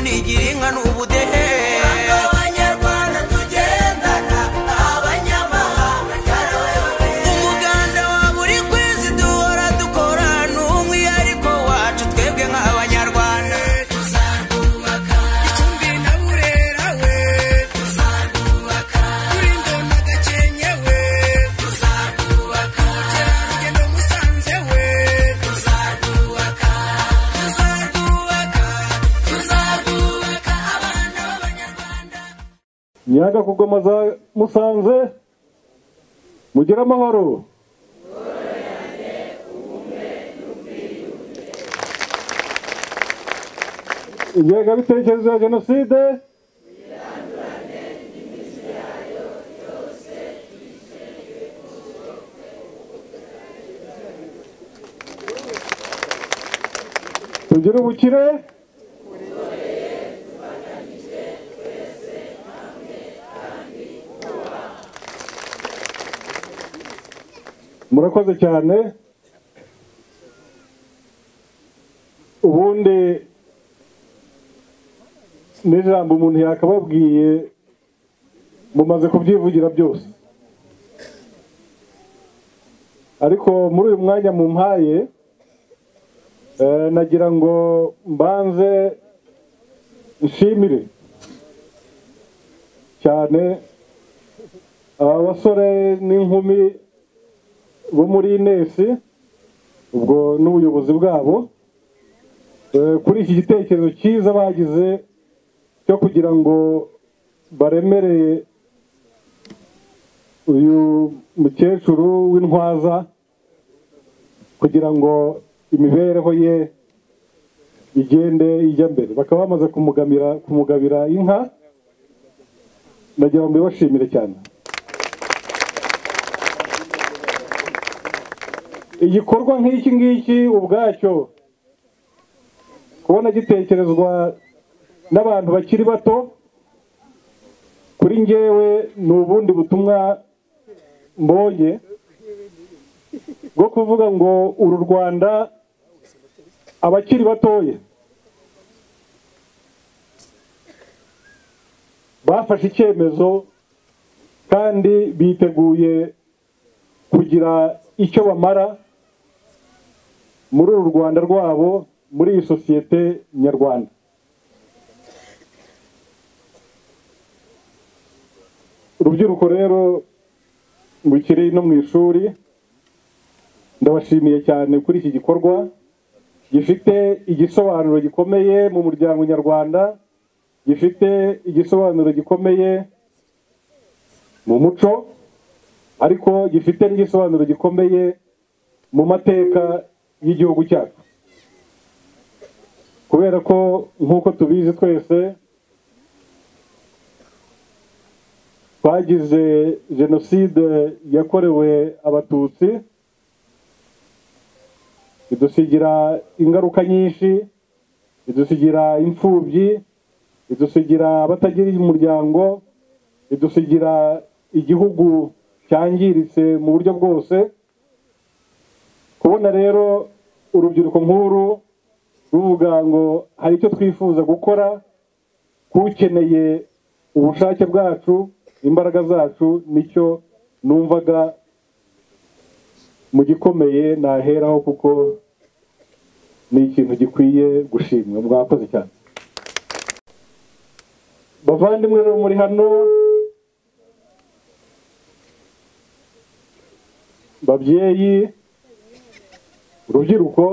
ishyanga ni ubudehe abanyarwanda tugendana abanyamahanga cyaraweyore umuganda wa buri kwezi duhora dukora ni umwihariko wacu twebwe nk'abanyarwanda tuzarwubaka Gicumbi na Burera we tuzarwubaka kuri Ndoma Gakenke we tuzarwubaka Rugendo Musanze we tuzarwubaka tuzarwubaka tuzarwubaka abana b'abanyarwanda nyaga ku ngoma za musanze mugire amahoro ingengabitekerezo ya jenoside tugire ubukire murakoze cyane ubundi n'ijambo umuntu yakababwiye mumaze kubyivugira byose ariko muri uyu mwanya mumpaye eh, nagira ngo mbanze nshimire cyane aba basore n'inkumi bo muri inesi ubwo n'ubuyobozi bwabo eh, kuri iki gitekerezo cyiza bagize cyo kugira ngo baremere uyu mukecuru w'intwaza kugira ngo imibereho ye igende ijya mbere bakaba bamaze kumugamira kumugabira inka nagira ngo mbibashimire cyane igikorwa nk'iki ngiki ubwacyo kubona gitekerezwa n'abantu bakiri bato kuri ngewe ni ubundi butumwa mbonye bwo kuvuga ngo uru rwanda abakiri batoye bafashe icyemezo kandi biteguye kugira icyo bamara muri uru rwanda rwabo muri iyi sosiyete nyarwanda urubyiruko rero rukiri no mu ishuri ndabashimiye cyane kuri iki gikorwa gifite igisobanuro gikomeye mu muryango nyarwanda gifite igisobanuro gikomeye mu muco ariko gifite n'igisobanuro gikomeye mu mateka y'igihugu cyacu kubera ko nk'uko tubizi twese twagize jenoside yakorewe abatutsi idusigira ingaruka nyinshi idusigira imfubyi idusigira abatagira umuryango idusigira igihugu cyangiritse mu buryo bwose kubona rero urubyiruko nk'uru ruvuga ngo hari icyo twifuza gukora kukeneye ubushake bwacu imbaraga zacu nicyo numvaga mu gikomeye naheraho kuko ni ikintu gikwiye gushimwa mwakoze cyane bavandimwe rero muri hano babyeyi urubyiruko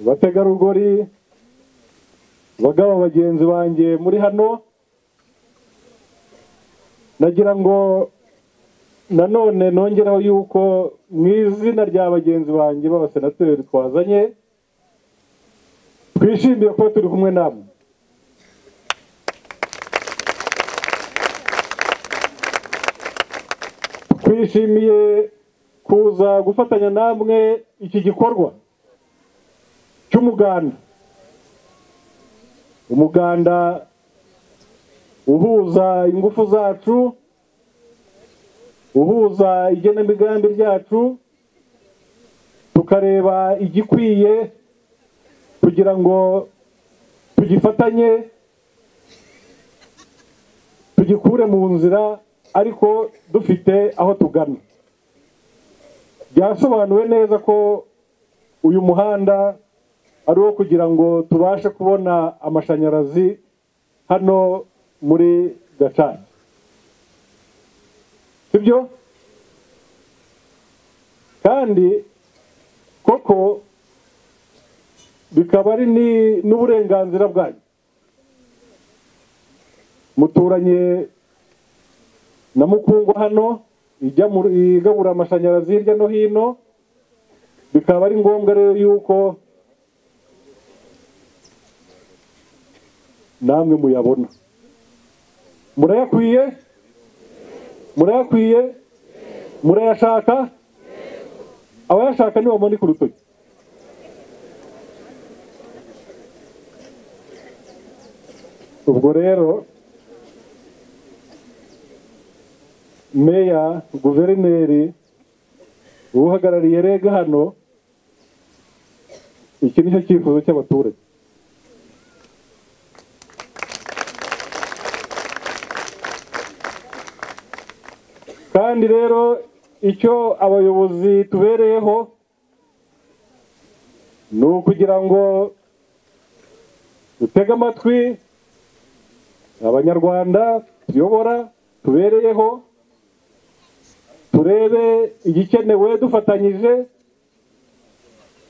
abategarugori bagabo bagenzi banjye muri hano nagira ngo nanone nongereho yuko mu izina rya bagenzi banjye b'abasenateri twazanye twishimiye kuba turi kumwe namwe twishimiye kuza gufatanya namwe iki gikorwa cy'umuganda umuganda uhuza ingufu zacu uhuza igenamigambi ryacu tukareba igikwiye kugira ngo tugifatanye tugikure mu nzira ariko dufite aho tugana byasobanuwe neza ko uyu muhanda ari uwo kugira ngo tubashe kubona amashanyarazi hano muri gacaca sibyo kandi koko bikaba ari ni- n'uburenganzira bwanyu muturanye na mukungwa hano ijya mu- igabura amashanyarazi hirya no hino bikaba ari ngombwa rero yuko namwe muyabona murayakwiye murayakwiye murayashaka abayashaka nibamunika urutoki ubwo rero meya guverineri uhagarariye rega hano iki ni cyo cyifuzo cy'abaturage kandi rero icyo abayobozi tubereyeho ni ukugira ngo dutege amatwi abanyarwanda tuyobora tubereyeho turebe igikenewe dufatanyije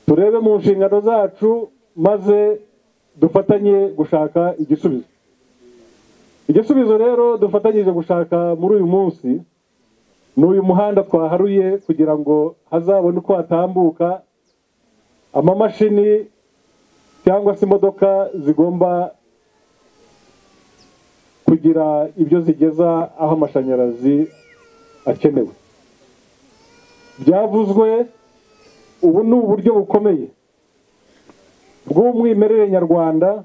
turebe mu nshingano zacu maze dufatanye gushaka igisubizo igisubizo rero dufatanyije gushaka muri uyu munsi ni uyu muhanda twaharuye kugira ngo hazabone uko hatambuka amamashini cyangwa se imodoka zigomba kugira ibyo zigeza aho amashanyarazi akenewe byavuzwe ubu ni uburyo bukomeye bw'umwimerere nyarwanda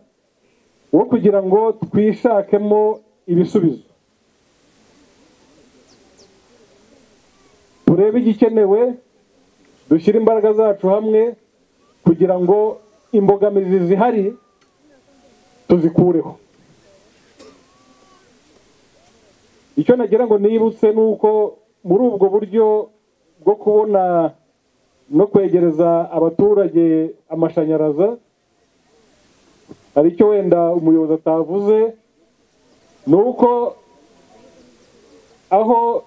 wo kugira ngo twishakemo ibisubizo turebe igikenewe dushyire imbaraga zacu hamwe kugira ngo imbogamizi zihari tuzikureho icyo nagira ngo nibutse ni uko muri ubwo buryo bwo kubona no kwegereza abaturage amashanyarazi hari icyo wenda umuyobozi atavuze ni uko aho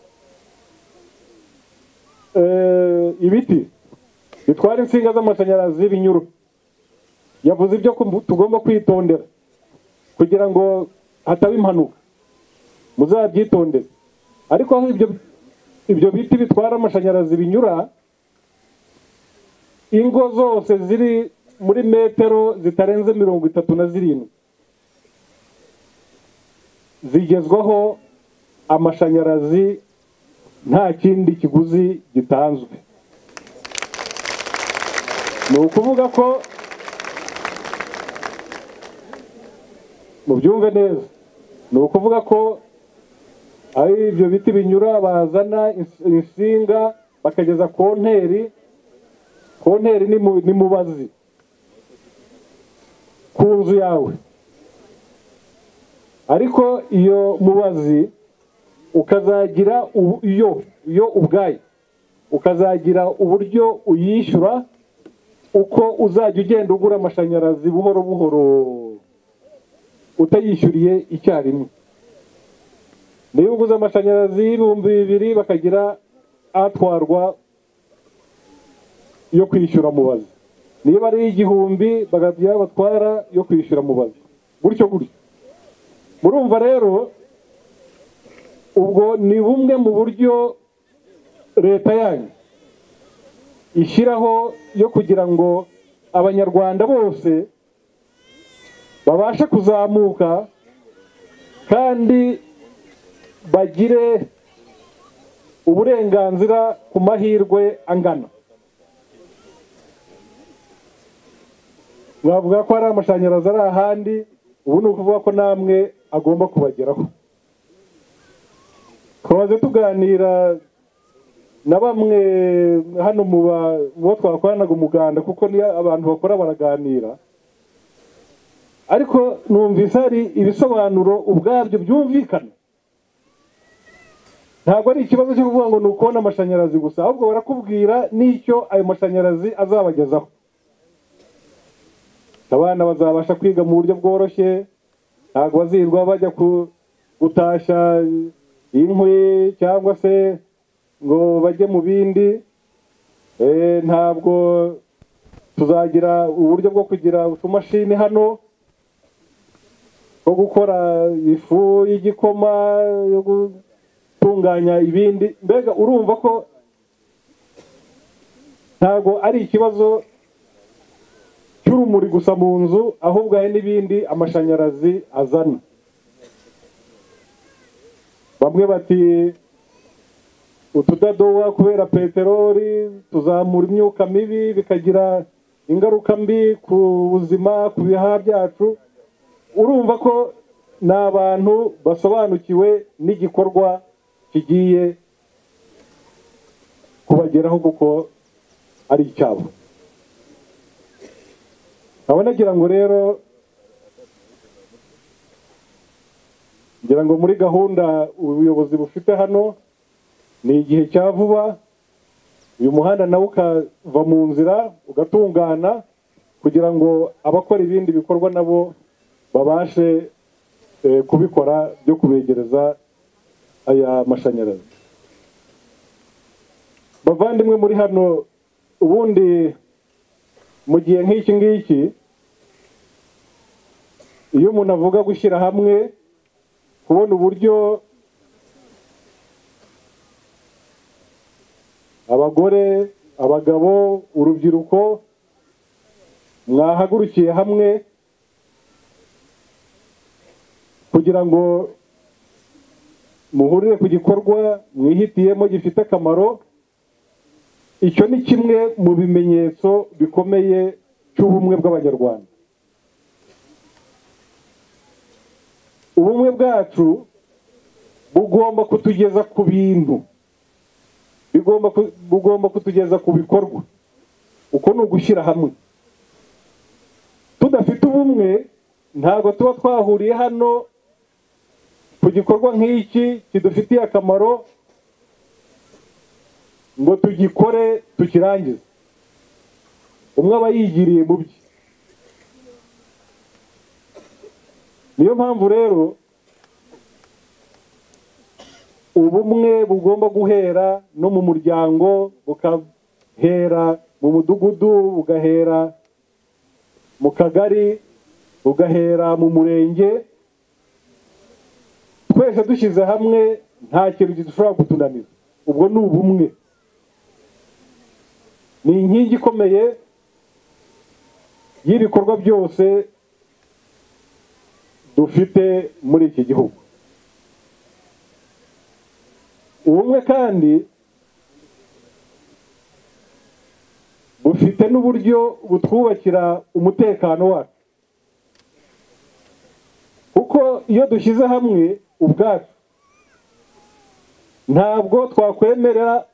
eh, ibiti bitwara insinga z'amashanyarazi y'ibinyuru yavuze ibyo ku- tugomba kwitondera kugira ngo hataba impanuka muzabyitondere ariko aho ibyo ibyo biti bitwara amashanyarazi binyura ingo zose ziri muri metero zitarenze mirongo itatu na zirindwi zigezwaho amashanyarazi nta kindi kiguzi gitanzwe ni ukuvuga ko mubyumve neza ni ukuvuga ko ari ibyo biti binyura bazana ins- insinga bakageza konteri konteri ni mu- ni mubazi ku nzu yawe ariko iyo mubazi ukazagira ubu- iyo yo ubwayo ukazagira uburyo uyishyura uko uzajya ugenda ugura amashanyarazi buhoro buhoro utayishyuriye icyarimwe niba uguze amashanyarazi y'ibihumbi bibiri bakagira atwarwa yo kwishyura mubazi niba ari igihumbi bakagira batwara yo kwishyura mubazi gutyo gutyo murumva rero ubwo ni bumwe mu buryo leta yanyu ishyiraho yo kugira ngo abanyarwanda bose babashe kuzamuka kandi bagire uburenganzira ku mahirwe angana bavuga ko hari amashanyarazi ari ahandi ubu ni ukuvuga ko namwe agomba kubageraho twaze tuganira na bamwe hano mu ba- mu bo twakoranaga umuganda kuko ni abantu bakora baraganira ariko numvise hari ibisobanuro ubwabyo byumvikana ntabwo ari ikibazo cyo kuvuga ngo ni ukubona amashanyarazi gusa ahubwo barakubwira n'icyo ayo mashanyarazi azabagezaho abana bazabasha kwiga mu buryo bworoshye ntabwo bazirwa bajya ku- gutashya inkwi cyangwa se ngo bajye mu bindi Eh, ntabwo tuzagira uburyo bwo kugira utumashini hano two gukora ifu y'igikoma yo gutunganya ibindi mbega urumva ko ntabwo ari ikibazo cy'urumuri gusa mu nzu ahubwo hari n'ibindi amashanyarazi azana bamwe bati utudadowa kubera peteroli tuzamura imyuka mibi bikagira ingaruka mbi ku buzima ku bihaha byacu urumva ko ni abantu basobanukiwe n'igikorwa kigiye kubageraho kuko ari icyabo nkaba nagira ngo rero ngira ngo muri gahunda ubuyobozi bufite hano ni igihe cya vuba uyu muhanda nawo ukava mu nzira ugatungana kugira ngo abakora ibindi bikorwa nabo babashe eh, kubikora byo kubegereza aya mashanyarazi bavandimwe muri hano ubundi mu gihe nk'iki ngiki iyo umuntu avuga gushyira hamwe kubona uburyo abagore abagabo urubyiruko mwahagurukiye hamwe kugira ngo muhurire ku gikorwa mwihitiyemo gifite akamaro icyo ni kimwe mu bimenyetso bikomeye cy'ubumwe bw'abanyarwanda ubumwe bwacu bugomba kutugeza ku bintu bigomba ku- bugomba kutugeza ku bikorwa uko ni ugushyira hamwe tudafite ubumwe ntabwo tuba twahuriye hano ku gikorwa nk'iki kidufitiye akamaro ngo tugikore tukirangize umwe aba yigiriye mu bye niyo mpamvu rero ubumwe bugomba guhera no mu muryango bugahera mu mudugudu bugahera mu kagari bugahera mu murenge twese dushyize hamwe nta kintu kidushobora kutunanira ubwo ni ubumwe ni inkingi ikomeye y'ibikorwa byose dufite muri iki gihugu ubumwe kandi bufite n'uburyo butwubakira umutekano wacu kuko iyo dushyize hamwe ubwacu ntabwo twakwemerera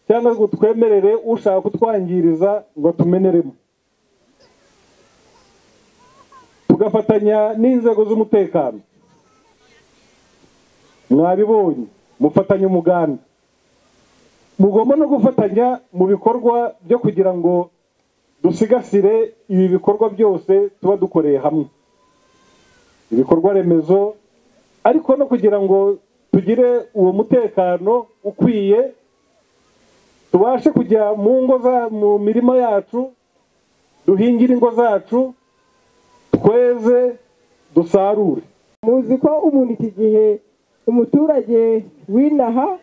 cyangwa ngo twemerere ushaka kutwangiriza ngo atumeneremo tugafatanya n'inzego z'umutekano mwabibonye mufatanya umuganda mugomba no gufatanya mu bikorwa byo kugira ngo dusigasire ibi bikorwa byose tuba dukoreye hamwe ibikorwa remezo ariko no kugira ngo tugire uwo mutekano ukwiye tubashe kujya mu ngo za mu mirima yacu duhingire ingo zacu tweze dusarure muzi ko umuntu iki gihe umuturage w'inaha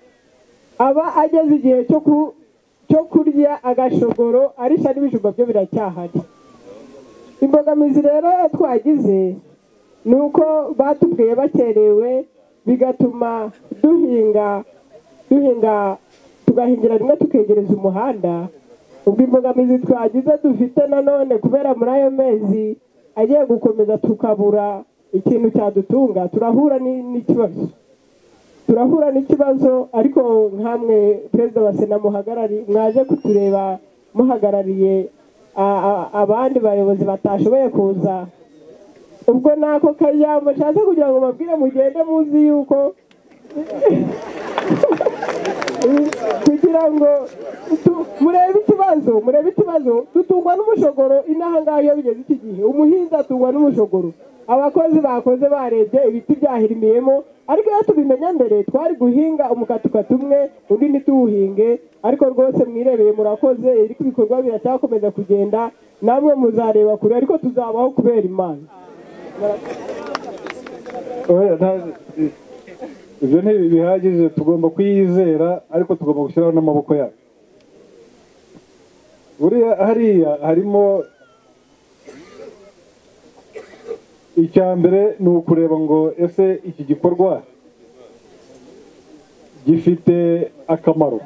aba ageze igihe cyo ku- cyo kurya agashogoro arisha n'ibijumba byo biracyahari imbogamizi rero twagize ni uko batubwiye bakerewe bigatuma duhinga duhinga tugahingira rimwe tukegereza umuhanda ubwo imbogamizi twagize dufite nanone kubera muri ayo mezi agiye gukomeza tukabura ikintu cyadutunga turahura ni- n'ikibazo turahura n'ikibazo ariko nkamwe perezida wa sena muhagarariye mwaje kutureba muhagarariye a- a- abandi bayobozi batashoboye kuza ubwo nako kajyamo nshatse kugira ngo mbabwire mugende muzi yuko kugira ngo tu- murebe ikibazo murebe ikibazo dutungwa n'umushogoro inaha ngaha iyo bigeze iki gihe umuhinzi atungwa n'umushogoro abakozi bakoze barebye ibiti byahirimiyemo ariko iyo tubimenya mbere twari guhinga umukatukatu umwe undi ntituwuhinge ariko rwose mwirebeye murakoze ariko ibikorwa biracyakomeza kugenda namwe muzareba kure ariko tuzabaho kubera imana Oya, nta- ibyo ntibihagije tugomba kuyizera ariko tugomba gushyiraho n'amaboko yacu buriya hariya harimo icya mbere ni ukureba ngo ese iki gikorwa gifite akamaro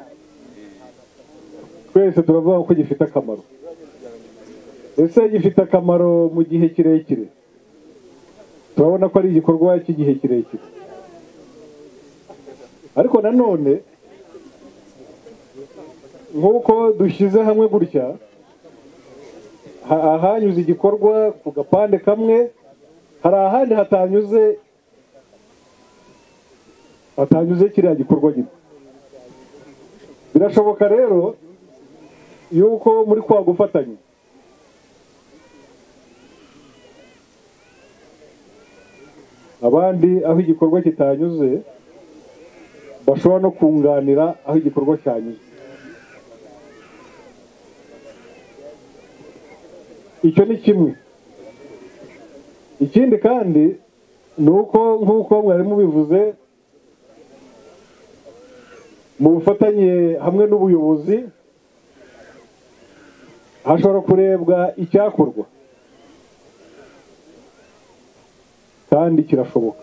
twese turavuga ko gifite akamaro ese gifite akamaro mu gihe kirekire turabona ko ari igikorwa cy'igihe kirekire ariko nanone nk'uko dushyize hamwe gutya ha- ahanyuze igikorwa ku gapande kamwe hari ahandi hatanyuze hatanyuze kiriya gikorwa gito birashoboka rero yuko muri kwa gufatanya abandi aho igikorwa kitanyuze bashobora no kunganira aho igikorwa cyanyuze icyo ni kimwe ikindi kandi ni uko nk'uko mwari mubivuze mu bufatanye hamwe n'ubuyobozi hashobora kurebwa icyakorwa kandi kirashoboka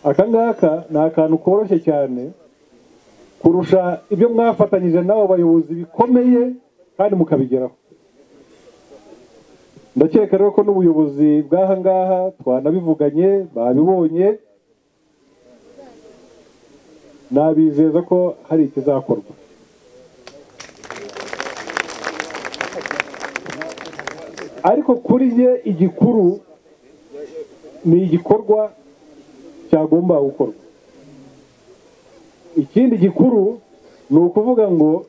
aka ngaka ni akantu koroshye cyane kurusha ibyo mwafatanyije n'abo bayobozi bikomeye kandi mukabigeraho ndakeka rero ko n'ubuyobozi bw'aha ngaha twanabivuganye babibonye nabizeza ko hari ikizakorwa ariko kuri njye igikuru ni igikorwa cyagomba gukorwa ikindi gikuru ni ukuvuga ngo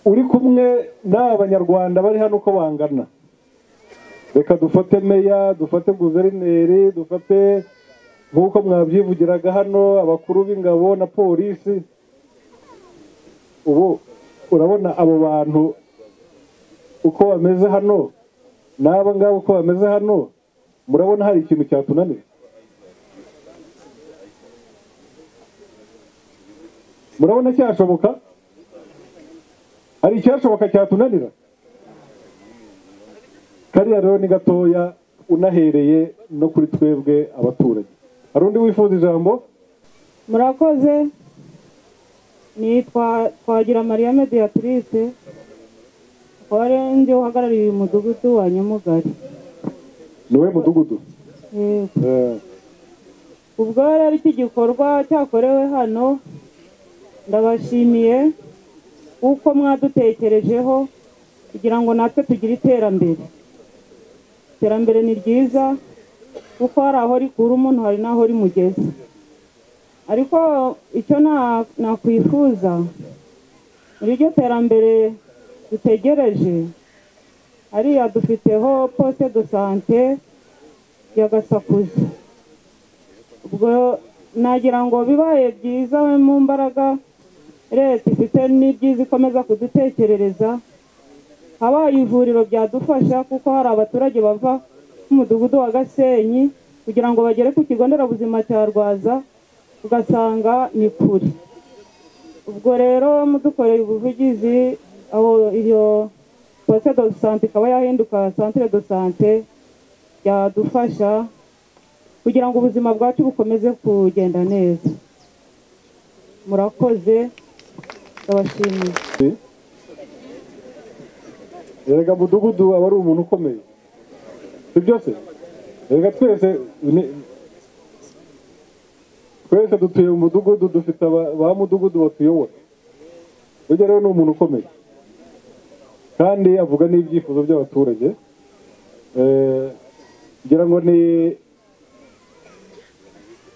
uri kumwe n'aba banyarwanda bari hano uko bangana reka dufate meya dufate guverineri dufate nk'uko mwabyivugiraga hano abakuru b'ingabo na polisi ubu urabona abo bantu uko bameze hano n'aba ngaba uko bameze hano murabona hari ikintu cyatunanira murabona cyashoboka hari icyashoboka cyatunanira kariya rero ni gatoya unahereye no kuri twebwe abaturage hari undi wifuza ijambo murakoze nitwa twagira mariya mediyatrice akaba ari njye uhagarariye uyu mudugudu wa nyamugari niwe mudugudu Eh, Eh, ubwo rero iki gikorwa cyakorewe hano ndabashimiye kuko mwadutekerejeho kugira ngo natwe tugire iterambere iterambere ni ryiza kuko hari aho rikura umuntu hari n'aho rimugeza ariko icyo na- nakwifuza muri iryo terambere dutegereje hariya dufiteho poste de sante ya gasakuza ubwo nagira ngo bibaye byiza we mu mbaraga leta ifite n'ibyiza ikomeza kudutekerereza habaye ivuriro byadufasha kuko hari abaturage bava mu mudugudu wa gasenyi kugira ngo bagere ku kigo nderabuzima cya rwaza ugasanga ni kure ubwo rero mudukoreye ubuvugizi aho iyo poste de sante ikaba yahinduka centre de sante byadufasha kugira ngo ubuzima bwacu bukomeze kugenda neza murakoze ndabashimiye erega mudugudu aba ari umuntu ukomeye si byose erega twese ni- twese dutuye mu mudugudu dufite aba- ba mudugudu batuyobora burya rero ni umuntu ukomeye kandi avuga n'ibyifuzo by'abaturage Eh, ngira ngo ni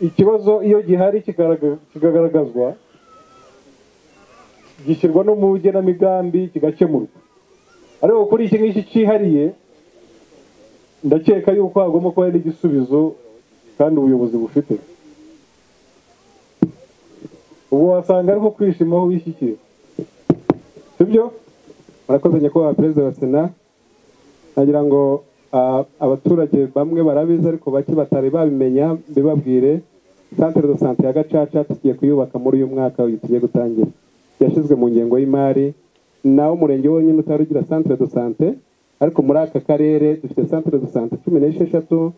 ikibazo iyo gihari kigaraga- kigaragazwa gishyirwa no mu bugenamigambi kigakemurwa ariko kuri iki ngiki cyihariye ndakeka yuko hagomba kuba hari n'igisubizo kandi ubuyobozi bufite ubu wasanga ariko kwishima aho wishyikira sibyo murakoze nyakubahwa perezida wa sena nagira ngo ah, abaturage bamwe barabizi ariko bake batari babimenya mbibabwire santere do sante ya gacaca tugiye kuyubaka muri uyu mwaka uyu tugiye gutangira yashyizwe mu ngengo y'imari nawe umurenge wonyine utari ugira santere do sante ariko muri aka karere dufite santere do sante cumi n'esheshatu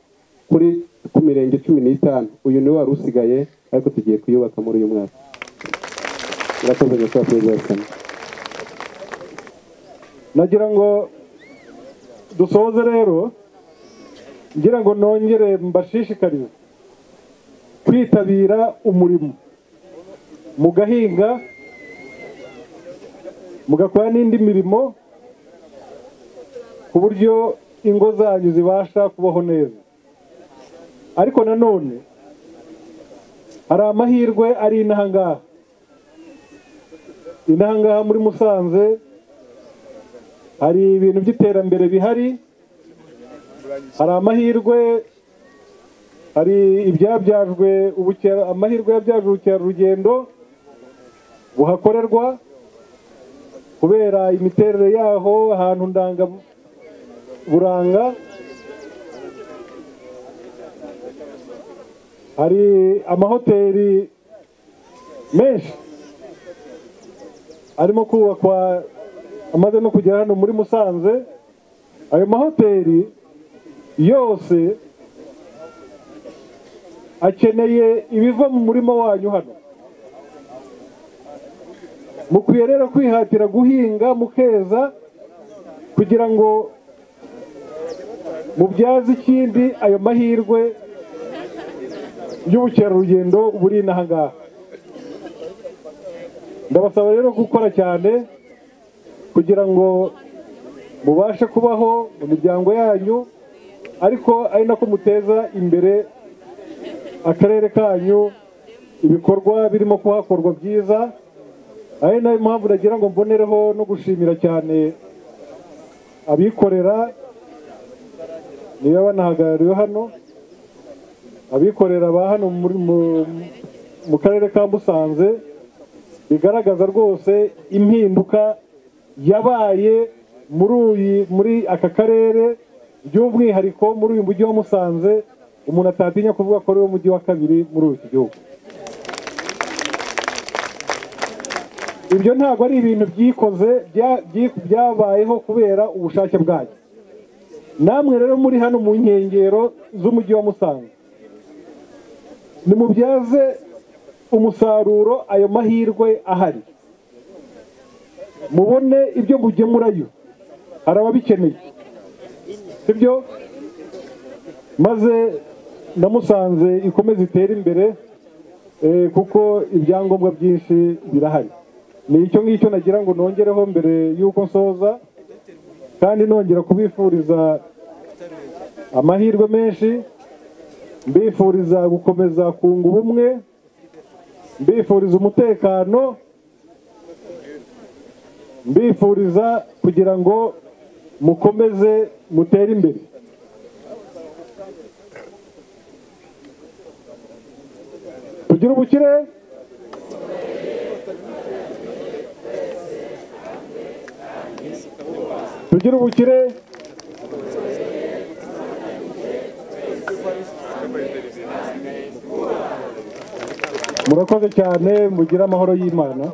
kuri ku mirenge cumi n'itanu uyu niwo wari usigaye ariko tugiye kuyubaka muri uyu mwaka murakoze nyakubahwa perezida wa sena nagira ngo dusoze rero ngira ngo nongere mbashishikarize kwitabira umurimo mugahinga mugakora n'indi mirimo ku buryo ingo zanyu zibasha kubaho neza ariko nanone hari amahirwe ari inaha ngaha inaha ngaha muri musanze hari ibintu by'iterambere bihari hari amahirwe hari ibyabyajwe ubukera amahirwe yabyaje ubukerarugendo buhakorerwa kubera imiterere yaho ahantu ndanga buranga hari amahoteli menshi arimo kubakwa amaze no kugera hano muri musanze ayo mahoteli yose akeneye ibiva mu murima wanyu hano mukwiye rero kwihatira guhinga mukeza kugira ngo mubyaze ikindi ayo mahirwe y'ubukerarugendo buri inaha ngaha ndabasaba rero gukora cyane kugira ngo mubashe kubaho mu miryango yanyu ariko ari nako muteza imbere akarere kanyu ibikorwa birimo kuhakorwa byiza ari nayo mpamvu nagira ngo mbonereho no gushimira cyane abikorera niba banahagarariwe hano abikorera ba hano muri- mu- mu karere ka musanze bigaragaza rwose impinduka yabaye muri uyu muri aka karere by'umwihariko muri uyu mujyi wa musanze umuntu atatinya kuvuga ko ari wo mujyi wa kabiri muri iki gihugu ibyo ntabwo ari ibintu byikoze bya- byi- byabayeho kubera ubushake bwanyu namwe rero muri hano mu nkengero z'umujyi wa musanze nimubyaze umusaruro ayo mahirwe ahari mubone ibyo mugemurayo hari ababikeneye sibyo maze na musanze ikomeze itere imbere eh, kuko ibyangombwa byinshi birahari ni icyo ngicyo nagira ngo nongereho mbere y'uko nsoza kandi nongera kubifuriza amahirwe menshi mbifuriza gukomeza kunga ubumwe mbifuriza umutekano mbifuriza kugira ngo mukomeze mutere imbere tugire ubukire tugire ubukire murakoze cyane mugire amahoro y'imana